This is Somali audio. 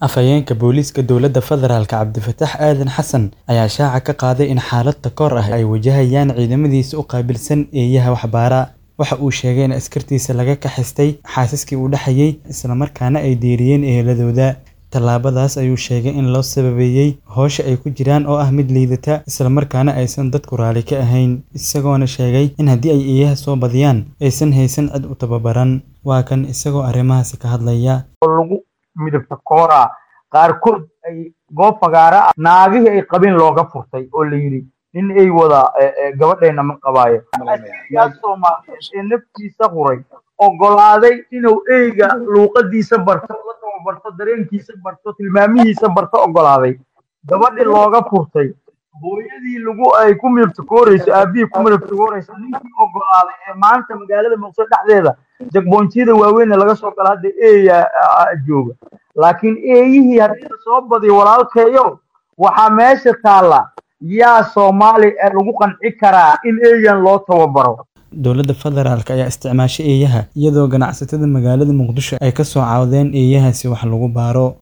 Afhayeenka booliiska dowladda federaalk Cabdifataax Aadan Xasan ayaa shaaca ka qaaday in xaalad takoor ah ay wajahayaan ciidamadiisa u qaabilsan eeyaha waxbaara. Waxa uu sheegay in askartiisa laga kaxaystay xaasaskii u dhaxayay, isla markaana ay diiriyeen eheladooda. Tallaabadaas ayuu sheegay in loo sababeeyay howsha ay ku jiraan oo ah mid liidata, isla markaana aysan dadku raalli ka ahayn. Isagoona sheegay in haddii ay eeyaha soo badiyaan, aysan haysan cid u tababaran. Waa kan isagoo arrimahaasi ka hadlaya. lagu midabta kooraa qaarkood ay goob fagaara ah naagihii ay qabeen looga furtay oo la yidhi nin ay wada gabadheena ma qabaayo askarigaas soomaaliyeed ee naftiisa huray ogolaaday inuu eyga luuqadiisa barto la tababarto dareenkiisa barto tilmaamihiisa barto ogolaaday gabadhii looga furtay hooyadii lagu ay ku midabtakooreyso aabihii ku midabtakooreyso ninkii ogolaaday ee maanta magaalada muqdisho dhexdeeda jagboonjiyada waaweyn laga soo gala hadda eeya jooga laakiin eeyihii haddii la soo badiyo walaalkeeyo waxaa meesha taalla yaa soomaali lagu qanci karaa in eeyan loo tababaro Dowladda federaalk ayaa isticmaashay eeyaha iyadoo ganacsatada magaalada Muqdisho ay ka soo caawdeen eeyahaasi wax lagu baaro.